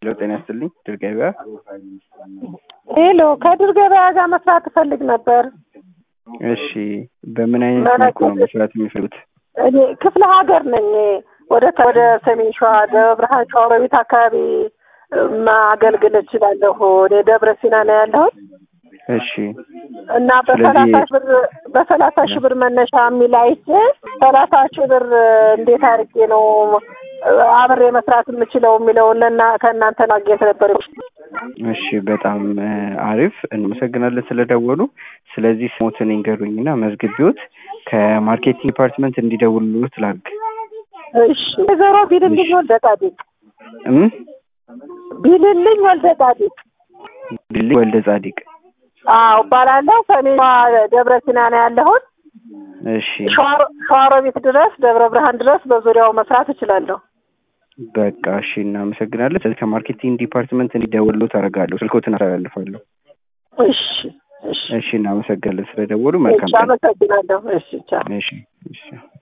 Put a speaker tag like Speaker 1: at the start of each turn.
Speaker 1: ሄሎ ጤና ይስጥልኝ ድር ገበያ
Speaker 2: ሄሎ ከድር ገበያ ጋር መስራት እፈልግ ነበር።
Speaker 1: እሺ በምን አይነት መልኩ ነው መስራት የሚፈልጉት?
Speaker 2: እኔ ክፍለ ሀገር ነኝ። ወደ ወደ ሰሜን ሸዋ ደብረ ብርሃን ሸዋሮቢት አካባቢ ማገልግል እችላለሁ። እኔ ደብረ ሲና ነው ያለሁት
Speaker 1: እሺ
Speaker 2: እና በሰላሳ ሺህ ብር በሰላሳ ሺህ ብር መነሻ የሚል አይቼ ሰላሳ ሺህ ብር እንዴት አድርጌ ነው አብሬ መስራት የምችለው የሚለውን ለና ከእናንተ ማግኘት ነበር።
Speaker 1: እሺ በጣም አሪፍ እንመሰግናለን ስለደወሉ። ስለዚህ ስሞትን ይንገሩኝና መዝግቢዎት ከማርኬቲንግ ዲፓርትመንት እንዲደውሉት ላድርግ።
Speaker 2: እሺ ወይዘሮ ቢልልኝ ወልደ ጻዲቅ
Speaker 1: እም
Speaker 2: ቢልልኝ ወልደ ጻዲቅ
Speaker 1: ቢልልኝ ወልደ ጻዲቅ
Speaker 2: አዎ እባላለሁ። ሰሜን ደብረ ሲና ነው ያለሁት።
Speaker 1: እሺ
Speaker 2: ሸዋሮቢት ድረስ ደብረ ብርሃን ድረስ በዙሪያው መስራት እችላለሁ።
Speaker 1: በቃ እሺ እናመሰግናለን። ስለዚህ ከማርኬቲንግ ዲፓርትመንት እንዲደውሉት አደርጋለሁ። ስልኮትን አስተላልፋለሁ።
Speaker 2: እሺ እሺ
Speaker 1: እሺ እናመሰግናለን ስለደወሉ። መልካም
Speaker 2: እሺ
Speaker 1: ቀን።
Speaker 2: አመሰግናለሁ። እሺ ቻው።
Speaker 1: እሺ እሺ